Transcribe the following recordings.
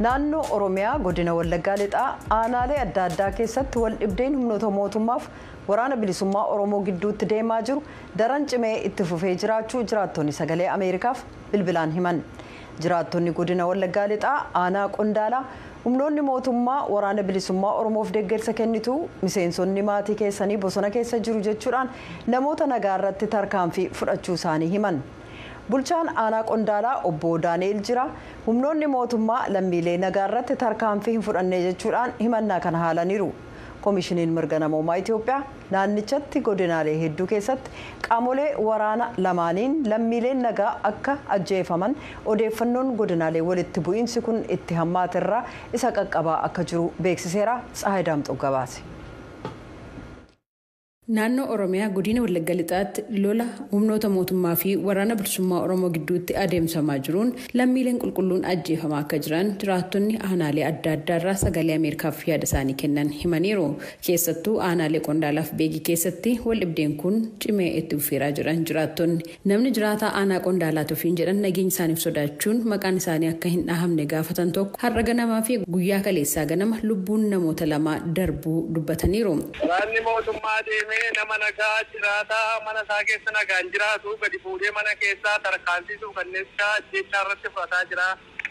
naannoo oromiyaa godina wallaggaa lixaa aanaalee adda addaa keessatti wal dhibdeen humnoota mootummaaf waraana bilisummaa oromoo gidduutti deemaa jiru daran cimee itti fufee jiraachuu jiraattonni sagalee ameerikaaf bilbilaan himan jiraattonni godina wallaggaa lixaa aanaa qondaalaa humnoonni mootummaa waraana bilisummaa oromoof deeggarsa kennitu miseensonni maatii keessanii bosona keessa jiru jechuudhaan namoota nagaa irratti tarkaanfii fudhachuu isaanii himan. bulchaan aanaa qondaalaa obbo daani'el jira humnoonni mootummaa lammiilee nagaa irratti tarkaanfii hin fudhanne jechuudhaan himannaa kana haalaniiru koomishiniin mirga namoomaa itiyoophiyaa naannichatti godinaalee hedduu keessatti qaamolee waraana lamaaniin lammiileen nagaa akka ajjeefaman odeeffannoon godinaalee walitti bu'iinsi kun itti hammaaterraa isa qaqqabaa akka jiru beeksiseera tsahayi daamxoo gabaase. Naannoo Oromiyaa godina Wallagga Lixaatti lola humnoota mootummaa fi waraana bilisummaa Oromoo gidduutti adeemsamaa jiruun lammiileen qulqulluun ajjeefamaa akka jiran jiraattonni aanaalee adda addaarraa sagalee Ameerikaaf yaada isaanii kennan himaniiru. Keessattuu aanaalee Qondaalaaf Beegii keessatti wal dhibdeen kun cimee itti fufeeraa jiran jiraattonni. Namni jiraataa aanaa Qondaalaa tufiin jedhan nageenya isaaniif sodaachuun maqaan isaanii akka hin dhahamne gaafatan tokko har'a ganamaa fi guyyaa kaleessaa ganama lubbuun namoota lamaa darbuu dubbataniiru. nama nagaa jiraataa mana isaa keessa nagaan jiraatu gadi fuudhee mana keessaa tarkaanfisuu kanneen jechaa irratti fudhataa jira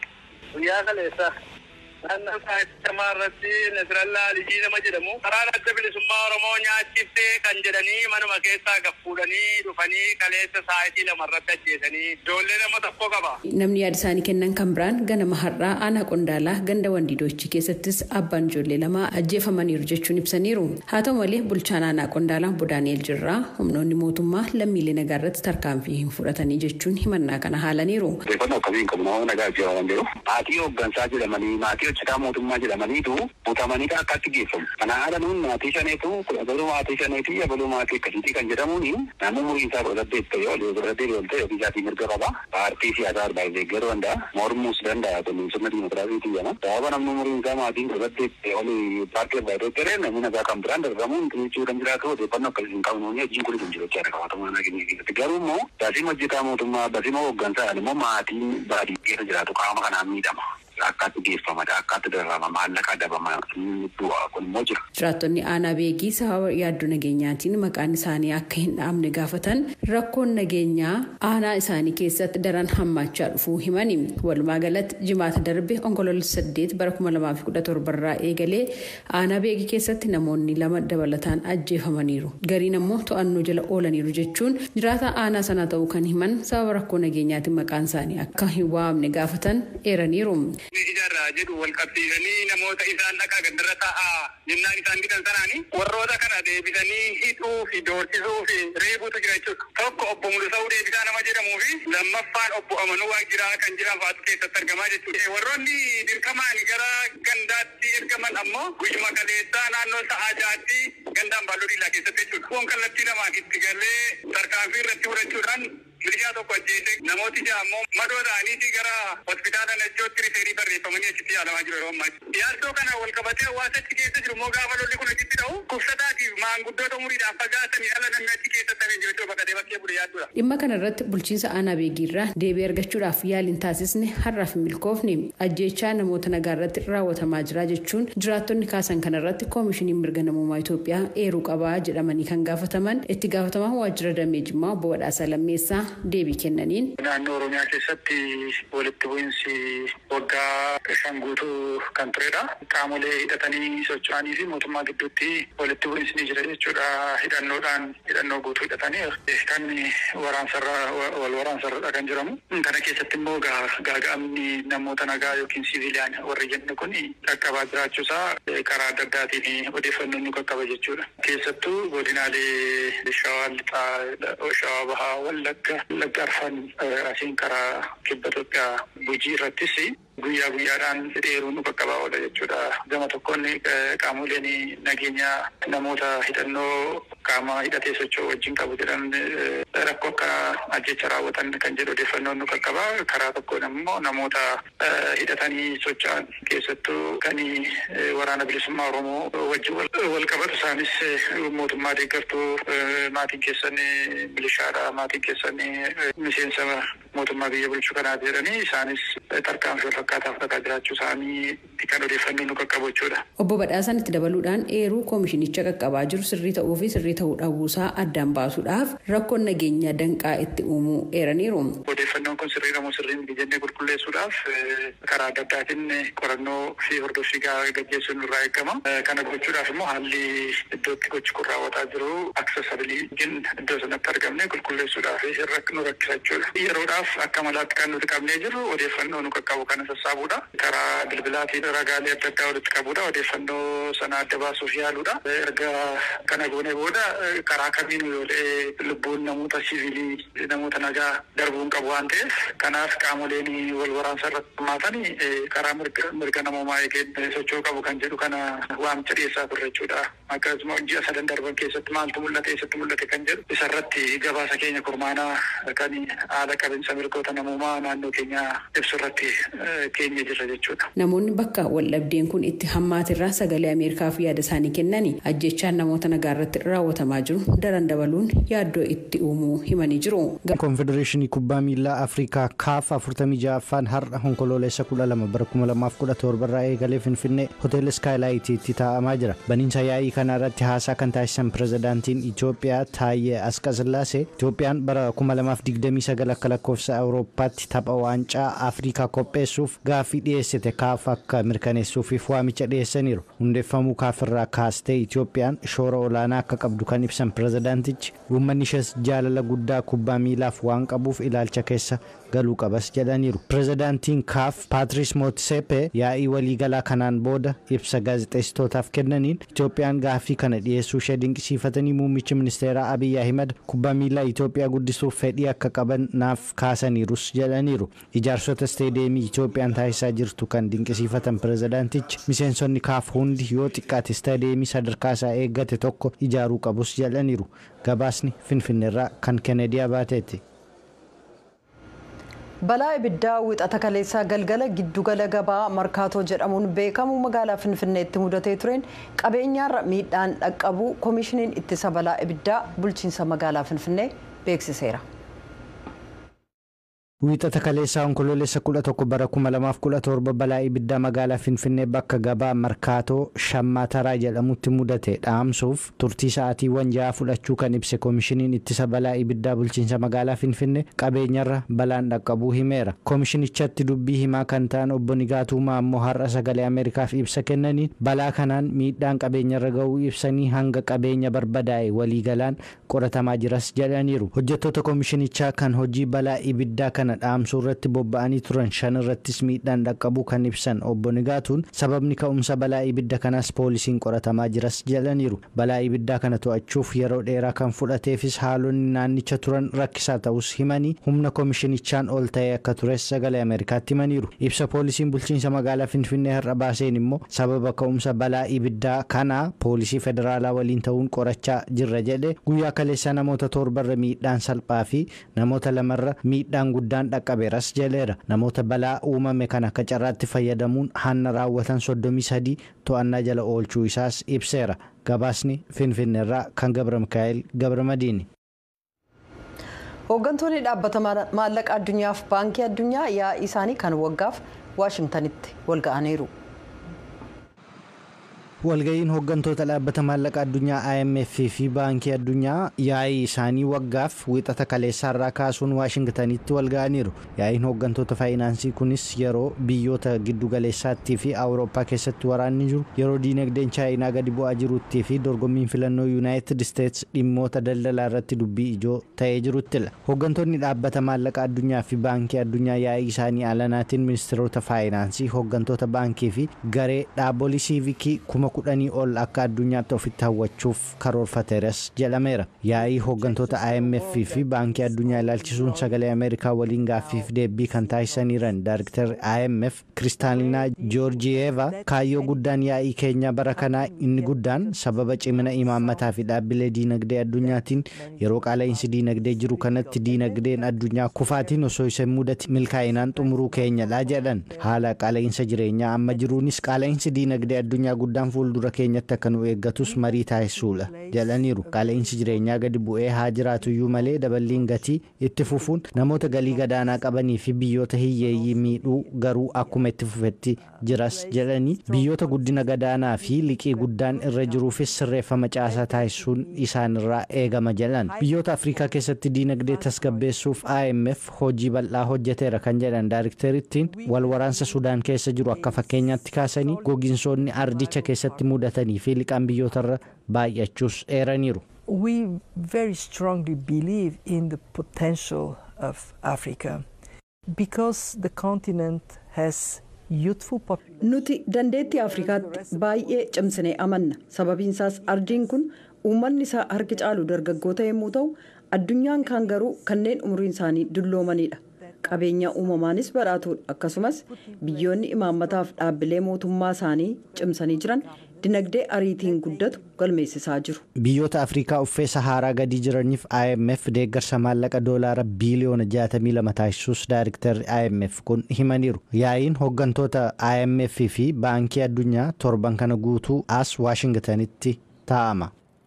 guyyaa kaleessa. naannoo saaxilamaa irratti nasirallaa alijii nama jedhamu karaa adda bilisummaa oromoo nyaachiftee kan jedhanii manuma keessaa gaffuudhanii dhufanii kaleessa saayitii lama irratti ajjeesanii ijoollee nama tokko qaba. Namni yaada isaanii kennan kan biraan ganama har'aa aanaa qondaalaa ganda wandiidoochi keessattis abbaan ijoollee lama ajjeefamaniiru jechuun ibsaniiru. Haa ta'u malee bulchaan aanaa qondaalaa Bodaani'el Jirraa humnoonni mootummaa lammiilee nagaa irratti tarkaanfii hin fudhatanii jechuun himannaa kana haalaniiru. Odeeffannoo akkamiin qabu nama nagaa ajjeefaman jiru. Maatii hooggansaa jedhamanii maatii hojjetaa mootummaa jedhamaniitu butamanii akkatti geeffamu. Kana haala nuun maatii shaneetu abaluu maatii shaneetii abaluu maatii akkasiitii kan jedhamuun naannoo umurii isaa kudha saddeet ta'e olii kudha saddeet ol ta'e ofii isaatii mirga qaba. Paartii siyaasaa arbaa deeggaruu danda'a. Mormuus danda'a kun sirna dimokiraasiitii jedhama. Sababa namni umuriin isaa maatiin kudha saddeet ta'e olii paartii arbaa deeggaree namni nagaa kan biraan darbamuun jechuu kan jiraatu odeeffannoo akkasii hin qabnu hojiin kun hin jiru jechaadha qabatama naannoo keenya keessatti. Garuu immoo baasii hojjetaa mootummaa baasii hooggansaadhaan immoo maatiin baadiyyaa keessa jiraatu qaama kanaan miidhama. Akkaatti geeffamata akkaatti dararama maallaqa dabama du'a kun immoo jira. Jiraattonni aanaa beegii sababa yaaddoo nageenyaatiin maqaan isaanii akka hin dhaamne gaafatan rakkoon nageenyaa aanaa isaanii keessatti daran hammaachaa dhufuu himani. Walumaa galatti jimaata darbe onkoloolessa saddeet bara kuma lamaa fi kudha torbarraa eegalee aanaa beegii keessatti namoonni lama dabalataan ajjeefamaniiru. Gariin ammoo to'annoo jala oolaniiru jechuun jiraata aanaa sana ta'uu kan himan sababa rakkoo nageenyaatiin maqaan isaanii akka hin waamne gaafatan eeraniiru. ijaarraa jedhu wal qabsiisanii namoota isaan dhaqaa gaddarra taa'aa jennaan isaan bitan sanaani warroota kana deebisanii hidhuu fi doorsisuu fi reebuutu jira jechuudha. Tokko obbo Mulusa'uu deebisaa nama jedhamuu fi lammaffaan obbo Amanuu Waajiraa kan jiran fa'aatu keessatti argamaa jechuudha. Warroonni dirqamaan gara gandaatti ergaman ammoo guyyuma kaleessaa naannoo sa'aa jaatti gandaan baalloo diilaa keessatti jechuudha. Kun kallattii lamaan itti galee tarkaanfii irratti fudhachuudhaan milishaa tokko ajjeese namooti ja'a ammoo madoo ta'aniiti gara hospitaala Najjootti rifeerii barreeffamanii achitti yaalamaa jiru yeroo ammaa. Yaaddoo kana wal qabatee hawaasa achi keessa jiru immoo gaafa lolli kun achitti ta'u kubsataatiif maanguddoota umuriidhaan fagaatanii ala namni achi keessatti hafee jiru baqatee bakkee bude yaadduudha. Dhimma kana irratti bulchiinsa aanaa beegiirraa deebii argachuudhaaf yaaliin taasisne har'aaf hin milkoofne ajjeechaa namoota nagaa irratti raawwatamaa jira jechuun jiraattonni kaasan kana irratti koomishiniin mirga namummaa Itoophiyaa eeruu qabaa jedhamanii kan gaafataman itti gaafatamaa waajjira damee jimmaa obbo Badhaasaa Lammeessaa deebii kennaniin. Naannoo Oromiyaa keessatti walitti bu'iinsi waggaa shan guutuu kan turedha. Qaamolee hidhatanii socho'anii fi mootummaa gidduutti walitti bu'iinsi ni jira jechuudha. Hidhannoodhaan hidhannoo guutuu hidhatanii kan waraansarra wal waraansarradha kan jedhamu. Kana keessatti immoo gaaga'amni namoota nagaa yookiin siviiliyaan warri jennu kun qaqqabaa jiraachuusaa karaa adda addaatiin odeeffannoon nu qaqqaba jechuudha. Keessattuu godinaalee shawaa lixaa, shawaa bahaa, wallagga, wallagga arfan asiin karaa kibba Itoophiyaa Gujii irrattis guyyaa guyyaadhaan dheeruun nu qaqqabaa oola jechuudha. Gama tokkoon qaamoleen nageenya namoota hidhannoo qaama hidhatee socho'u wajjin qabu jedhan rakkoo akka ajjecha raawwatan kan jedhu odeeffannoon nu qaqqabaa. Karaa tokkoon immoo namoota hidhatanii socho'an keessattuu kan waraana bilisummaa Oromoo wajjin wal qabatu isaanis mootummaa deeggartuu maatiin keessan milishaadha maatiin keessan miseensa mootummaa biyya bulchuu kanaati jedhanii isaanis tarkaanfii irra fakkaataa fudhataa jiraachuu isaanii kan odeeffannoo nu qaqqabu jechuudha. Obbo Badhaasaan itti dabaluudhaan eeruu koomishinicha qaqqabaa jiru sirrii ta'uu fi sirrii ta'uu dhabuusaa addaan baasuudhaaf rakkoon nageenyaa danqaa itti uumuu eeraniiru. Odeeffannoon kun sirrii moo sirrii miti jennee qulqulleessuudhaaf karaa adda addaatiin qorannoo fi hordoffii gaggeessuun nurraa eegama. Kana gochuudhaaf immoo haalli iddootti gochi kun raawwataa jiru aksesabiliitiin iddoo sanatti argamne qulqulleessuudhaaf nu rakkisa jechuudha. Yeroodhaaf akka malaatti kan nuti qabnee jirru odeeffannoo nu qaqqabu kana sassaabuudha. Karaa bilbilaatiin ragaalee adda addaa walitti qabuudha. Odeeffannoo sana adda baasuuf yaaluudha. Erga kana goone booda karaa kamiin yoolee lubbuun namoota siviilii namoota nagaa darbuun qabu waan ta'eef kanaaf qaamoleen wal waraansa irratti hirmaatan karaa mirga namoomaa eegeen socho'uu qabu kan jedhu kana waamicha dhiyeessaa turre jechuudha. Akkasuma ji'a sadan darban keessatti maaltu mul'ate eessatti mul'ate kan jedhu isarratti gabaasa keenya kurmaanaa kan haala qabinsa mirgoota namoomaa naannoo keenya ibsu irratti keenya jirra jechuudha. Namoonni bakka waldhabdeen kun itti hammaatirraa sagalee Ameerikaaf yaada isaanii kennanii ajjechaan namoota nagaa irratti raawwatamaa jiru daran dabaluun yaaddoo itti uumuu himanii jiru. Konfedereeshinii kubbaa miilaa Afrikaa kaaf afurtamii ja'affaan har'a onkoloolessa kudha lama bara kuma lamaaf kudha torba irraa eegalee Finfinnee hoteela Skaayilaayitiitti taa'amaa jira. Baniinsa yaa'ii kana irratti haasaa kan taasisan pirezidaantiin Itoophiyaa Taayyee Asqasillaasee Itoophiyaan bara kuma lamaaf digdamii sagal akka lakkoofsa Awurooppaatti tapha waancaa Afrikaa qopheessuuf gaaffii dhiyeessite kaaf akka mirkaneessuufiif waamicha dhiyeessaniiru. Hundeeffamuu kaafirraa kaastee Itoophiyaan shoora olaanaa akka qabdu kan ibsan pirezidaantichi uummanni ishees jaalala guddaa kubbaa miilaaf waan qabuuf ilaalcha keessa galuu qabas jedhaniiru. Pirezidaantiin kaaf Paatris Mootsepe yaa'ii waliigalaa kanaan booda ibsa gaazexeessitootaaf kennaniin Itoophiyaan gaaffii kana dhiyeessuu ishee dinqisiifatanii muummichi ministeeraa Abiyyi Ahimad kubbaa miilaa Itoophiyaa guddisuuf fedhii akka qaban naaf kaasaniirus jedhaniiru. Ijaarsota isteediyeemii Itoophiyaan taasisaa jirtu kan dinqisiifatan pirezidaantichi miseensonni kaaf hundi yoo xiqqaate isteediyeemii sadarkaa isaa eeggate tokko ijaaruu qabus jedhaniiru. Gabaasni Finfinneerraa kan Kennedy Abaateeti. balaa ibiddaa wixata kaleessaa galgala giddugala gabaa markaatoo jedhamuun beekamu magaalaa finfinneetti mudatee tureen qabeenyaarra miidhaan dhaqqabu koomishiniin ittisa balaa ibiddaa bulchiinsa magaalaa finfinnee beeksiseera. Wiixata kaleessaa onkoloolessa kudha tokko bara kuma lamaaf kudha torba balaa ibiddaa magaalaa Finfinnee bakka gabaa Markaatoo Shammataraa jedhamutti mudate dhaamsuuf turtii sa'aatiiwwan ja'a fudhachuu kan ibse koomishiniin ittisa balaa ibiddaa bulchiinsa magaalaa Finfinnee qabeenyarra balaan dhaqqabuu himeera. Koomishinichatti dubbii himaa kan ta'an obbo Nigaatuumaa ammoo har'a sagalee Ameerikaaf ibsa kennaniin balaa kanaan miidhaan qabeenyarra ga'uu ibsanii hanga qabeenya barbadaa'e waliigalaan qoratamaa jiras jedhaniiru. Hojjettoota koomishinichaa kan hojii balaa ibiddaa kana dhaamsuu irratti bobba'anii turan shan irrattis miidhaan dhaqqabuu kan ibsan obbo Nigaatuun sababni ka'umsa balaa ibidda kanaas poolisiin qoratamaa jiras jedhaniiru. Balaa ibiddaa kana to'achuuf yeroo dheeraa kan fudhateefis haalonni naannicha turan rakkisaa ta'us himanii humna koomishinichaan ol ta'ee akka tures sagalee Ameerikaatti himaniiru. Ibsa poolisiin bulchiinsa magaalaa Finfinnee har'a baaseen immoo sababa ka'umsa balaa ibiddaa kanaa poolisii federaalaa waliin ta'uun qorachaa jirra jedhe guyyaa kaleessaa namoota torbarra miidhaan salphaa fi namoota lamarra miidhaan guddaan dhaqqabeeras jedheera namoota balaa uumame kana akka carraatti fayyadamuun hanna raawwatan soddomii sadii to'annaa jala oolchuu isaas ibseera gabaasni finfinneerraa kan gabra mikaa'el gabra madiini. hooggantoonni dhaabbata maallaqa addunyaaf baankii addunyaa yaa'ii isaanii kan waggaaf waashingtanitti walga'aniiru. walga'iin hooggantoota dhaabbata maallaqa addunyaa IMF fi baankii addunyaa yaa'ii isaanii waggaaf wixata kaleessaarraa kaasuun waashingtanitti walga'aniiru yaa'iin hooggantoota faayinaansii kunis yeroo biyyoota giddugaleessaattii fi awurooppaa keessatti waraanni jiru yeroo diinagdeen chaayinaa gadi bu'aa jirutti fi dorgommiin filannoo yuunaayitid isteets dhimmoota daldalaa irratti dubbii ijoo ta'ee jiruttila hooggantoonni dhaabbata maallaqa addunyaa fi baankii addunyaa yaa'ii isaanii alanaatiin ministeerota faayinaansii hooggantoota baankii fi garee dhaabbolii siivikii kuma kudhanii ol akka addunyaatti ofitti hawwachuuf karoorfateeras jedhameera yaa'ii hooggantoota IMF fi baankii addunyaa ilaalchisuun sagalee ameerikaa waliin gaaffiif deebii kan taasisaniiran daayiriktar IMF kiristaalinaa joorjiyeeva kaayyoo guddaan yaa'ii keenyaa bara kanaa inni guddaan sababa cimina imaammataa fi dhaabbilee diinagdee addunyaatiin yeroo qaala'insi diinagdee jiru kanatti diinagdeen addunyaa kufaatiin osoo isa mudate milkaa'inaan xumuruu keenyadha jedhan haala qaala'insa jireenyaa amma jiruunis qaala'insi diinagdee addunyaa guddaan fuula fuuldura keenyatti akka nu eeggatus marii taasisuudha jedhaniiru qaala'insi jireenyaa gadi bu'ee haa jiraatuyyuu malee daballiin gatii itti fufuun namoota galii gadaanaa qabanii fi biyyoota hiyyeeyyii miidhuu garuu akkuma itti fufetti jiras jedhanii biyyoota guddina gadaanaa fi liqii guddaan irra jiruufis sirreeffama caasaa taasisuun isaanirraa eegama jedhan biyyoota afrikaa keessatti diinagdee tasgabbeessuuf imf hojii bal'aa hojjeteera kan jedhan daayirikteerittiin wal waraansa sudaan keessa jiru akka fakkeenyaatti kaasanii gogiinsoonni ardicha keessatti mudatanii fi liqaan biyyootarra baay'achuus eeraniiru. We very strongly believe in the potential of Africa because the continent has youthful population. Nuti dandeettii Afrikaatti baay'ee cimsinee amanna. Sababiinsaas ardiin kun uummanni isaa harki caalu dargaggoota yommuu ta'u addunyaan kaan garuu kanneen umriin isaanii dulloomanidha. qabeenya uumamaanis badhaatuudha akkasumas biyyoonni imaammataaf dhaabbilee mootummaa isaanii cimsanii jiran dinagdee ariitiin guddatu galmeessisaa jiru. biyyoota afrikaa uffee sahaaraa gadii jiraniif imf deeggarsa maallaqa doolaara biiliyoona 62 taasisuus daayiriktarri imf kun himaniiru yaa'iin hooggantoota imf fi baankii addunyaa torban kana guutuu as waashingtanitti taa'ama.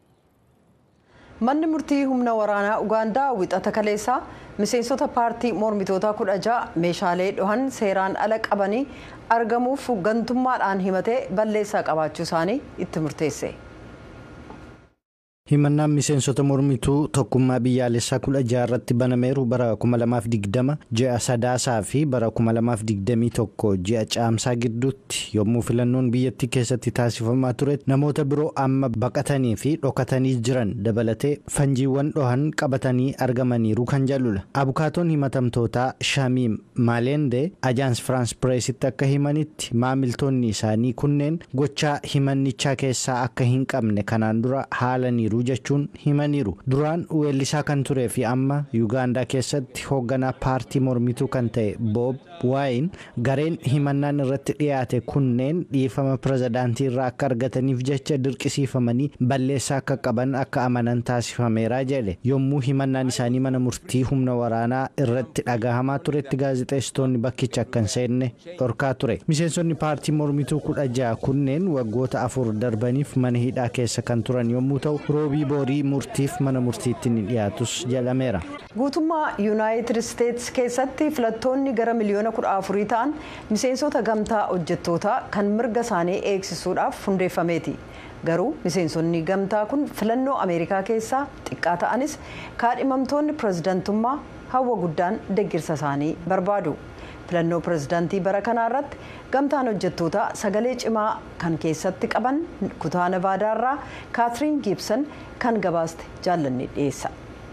manni murtii humna waraanaa ugaandaa wixata kaleessaa miseensota paartii mormitootaa kudha ja'a meeshaalee dhohan seeraan ala qabanii argamuuf gantummaadhaan himatee balleessaa qabaachuu isaanii itti murteesse. himannaan miseensota mormituu tokkummaa biyyaalessaa kudha jaarratti banameeru bara 2020 ji'a sadaasaa fi bara 2021 ji'a caamsaa gidduutti yommuu filannoon biyyattii keessatti taasifamaa ture namoota biroo amma baqatanii fi dhokatanii jiran dabalatee fanjiiwwan dhohan qabatanii argamaniiru kan jedhudha abukaatoon himatamtootaa shamiim maalende ajaans firaans pireesitti akka himanitti maamiltoonni isaanii kunneen gochaa himannichaa keessaa akka hin qabne kanaan dura haalaniiru. jechuun himaniiru duraan weellisaa kan turee fi amma yuugaandaa keessatti hoogganaa paartii mormituu kan ta'e boob waayin gareen himannaan irratti dhiyaate kunneen dhiifama pirezidaantii irraa akka argataniif jecha dirqisiifamanii balleessaa akka qaban akka amanan taasifameera jedhe yommuu himannaan isaanii mana murtii humna waraanaa irratti dhagahamaa turetti gaazexeessitoonni bakkicha akka hin seenne dhorkaa ture miseensonni paartii mormituu kudha ja'a kunneen waggoota afur darbaniif mana hidhaa keessa kan turan yommuu ta'u roobii boorii murtiif mana murtiitti ni dhiyaatus jedhameera. guutummaa yuunaayitid isteetsi keessatti filattoonni gara miliyoona kudha afurii ta'an miseensota gamtaa hojjettootaa kan mirga isaanii eegsisuudhaaf hundeeffameeti. garuu miseensonni gamtaa kun filannoo ameerikaa keessaa xiqqaa ta'anis kaadhimamtoonni pirezidantummaa hawwa guddaan deggirsa isaanii barbaadu. filannoo pirezidaantii bara kanaa irratti gamtaan hojjettootaa sagalee cimaa kan keessatti qaban kutaa navaadaarraa kaatiriin giibsan kan gabaaste jaallanni dhiyeessa.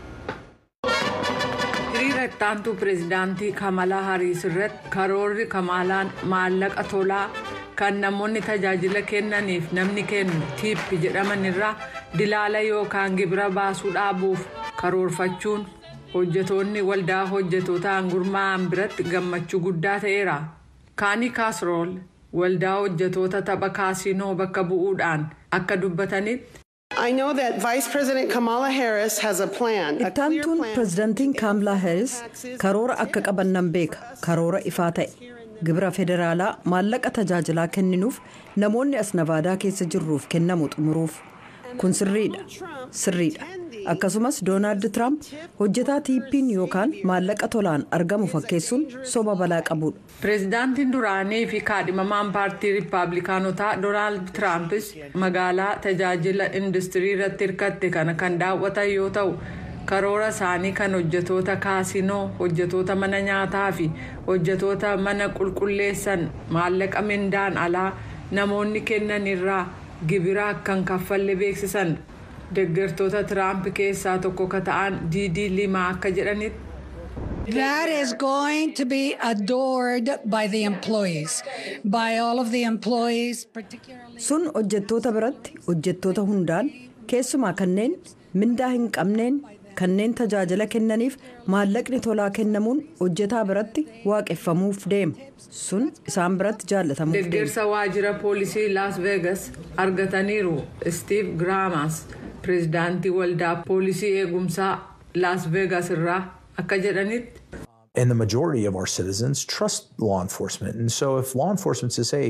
hiriira ittaantuu pireezidaantii kamalaa hariis irratti karoorri kamalaan maallaqa tolaa kan namoonni tajaajila kennaniif namni kennu tiippi jedhaman irraa dilaala yookaan gibira baasuu dhaabuuf karoorfachuun hojjetoonni waldaa hojjetootaan gurmaa'an biratti gammachuu guddaa ta'eera kaanii kaasrool waldaa hojjetoota tapha kaasinoo bakka bu'uudhaan akka dubbatanitti. I know that Vice President Kamala Harris has a plan. Ittaantuun pirezidaantiin Kaamlaa Harris karoora akka qaban nan beeka. Karoora ifaa ta'e. Gibira federaalaa maallaqa tajaajilaa kenninuuf namoonni as navaadaa keessa jirruuf kennamu xumuruuf. Kun sirriidha. Sirriidha. Akkasumas Doonaald Tiraamp hojjetaa tiippiin yookaan maallaqa tolaan argamu fakkeessuun soba balaa qabudha. Pireezidaantiin duraanii fi kaadhimamaan paartii riippaabilikaanotaa Doonaald Tiraampis magaalaa tajaajila industirii irratti hirkatte kana kan daawwatan yoo ta'u karoora isaanii kan hojjetoota kaasinoo hojjetoota mana nyaataa fi hojjetoota mana qulqulleessan maallaqa mindaan alaa namoonni kennan irraa gibira akkan kaffalle beeksisan deeggartoota tiraamp keessaa tokko ka ta'an diidii limaa akka jedhanitti. That is going to be adored by the employees, by all of the employees, particularly. Sun hojjettoota biratti hojjettoota hundaan keessumaa kanneen mindaa hin qabneen kanneen tajaajila kennaniif maallaqni tolaa kennamuun hojjetaa biratti waaqeffamuuf deema sun isaan biratti jaallatamuuf deema. Deeggarsa waajjira poolisii Las Vegas argataniiru Steve Graamas pireezidaantii waldaa poolisii eegumsaa Las Vegas irraa akka jedhanitti. And the majority of our citizens trust law enforcement. And so if law enforcement says, hey,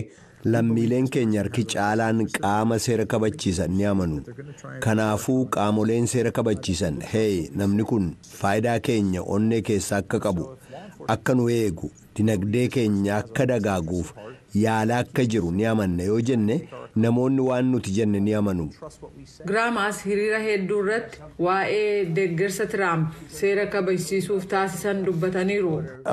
lammiileen keenya harki caalaan qaama seera kabachiisan ni amanu kanaafuu qaamoleen seera kabachiisan hee namni kun faayidaa keenya onnee keessa akka qabu akka nu eegu dinagdee keenya akka dagaaguuf yaala akka jiru ni amanna yoo jenne namoonni waan nuti jenne ni amanu. Giraamaas hiriira hedduu irratti waa'ee deeggarsa Tiraamp seera kabachiisuuf taasisan dubbataniiru.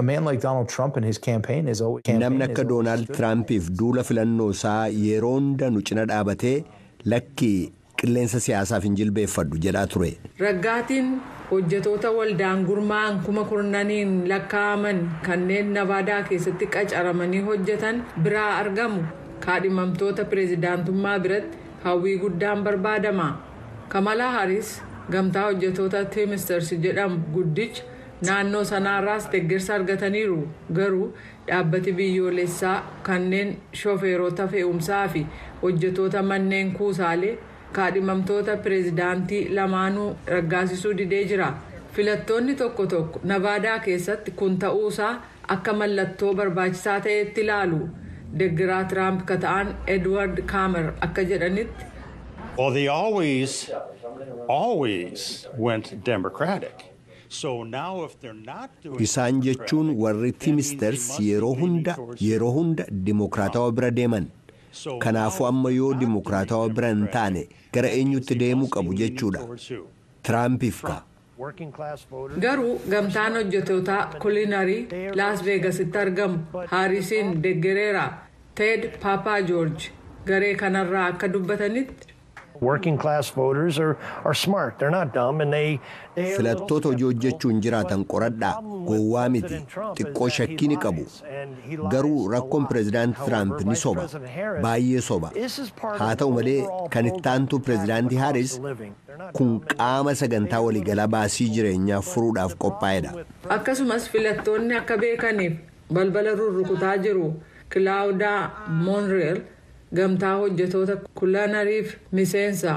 Namni akka Doonaald Tiraampiif duula filannoo isaa yeroo hunda nu cina dhaabatee lakkii qilleensa siyaasaaf hin jilbeeffadhu jedhaa ture. Raggaatiin hojjetoota waldaan gurmaa'an kuma kurnaniin lakkaa'aman kanneen navaadaa keessatti qacaramanii hojjetan biraa argamu. kaadhimamtoota pireezidaantummaa biratti hawwii guddaan barbaadama kamalaa haris gamtaa hojjetoota tiimisters jedhamu guddicha naannoo sanaarraas deeggarsa argataniiru garuu dhaabbati biyyoolessaa kanneen shofeerota fe'umsaa fi hojjetoota manneen kuusaalee kaadhimamtoota pireezidaantii lamaanuu raggaasisuu didee jira filattoonni tokko tokko navaadaa keessatti kun ta'uusaa akka mallattoo barbaachisaa ta'etti ilaalu. deeggaraa tiraamp ka ta'an edward kaamer akka jedhanitti. Well, they always, always went Democratic. So now if they're not doing Isaan jechuun warri tiimisters yeroo hunda yeroo hunda dimokiraatawaa bira deeman. Kanaafuu amma yoo dimokiraatawaa bira hin taane gara eenyutti deemuu qabu jechuudha. Tiraampiif ka. Garuu gamtaan hojjetootaa kulinarii Las Veegasitti argamu Haarisiin deeggareera Ted Papa George garee kanarraa akka dubbatanitti. Working class voters are, are smart. They're not dumb and they. Filattoota hojii hojjechuun jiraatan qoradhaa gowwaa miti xiqqoo shakkii ni qabu garuu rakkoon pireezidaantii Tiraamp ni soba baay'ee soba haa ta'u malee kan ittaantu pireezidaantii Haaris kun qaama sagantaa waliigalaa baasii jireenyaa furuudhaaf qophaa'edha. Akkasumas filattoonni akka beekaniif balbala rurrukutaa jiru Kilaawudaa Moonreel gamtaa hojjetoota kulanariif miseensa.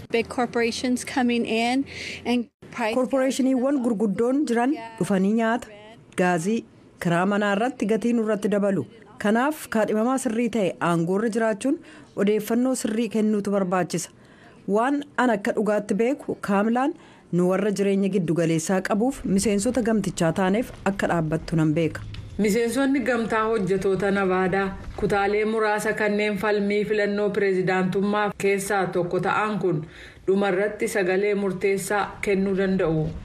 Koorporeeshiniiwwan gurguddoon jiran dhufanii nyaata gaazii kiraa manaa irratti gatii nurratti dabalu kanaaf kaadhimamaa sirrii ta'e aangoorra jiraachuun odeeffannoo sirrii kennuutu barbaachisa waan an akka dhugaatti beeku kaamlaan nu warra jireenya giddugaleessaa qabuuf miseensota gamtichaa taaneef akka dhaabbattu nan beeka. miseensonni gamtaa hojjetoota navaadaa kutaalee muraasa kanneen falmii filannoo pireezidaantummaa keessaa tokko ta'an kun dhumarratti sagalee murteessaa kennuu danda'u.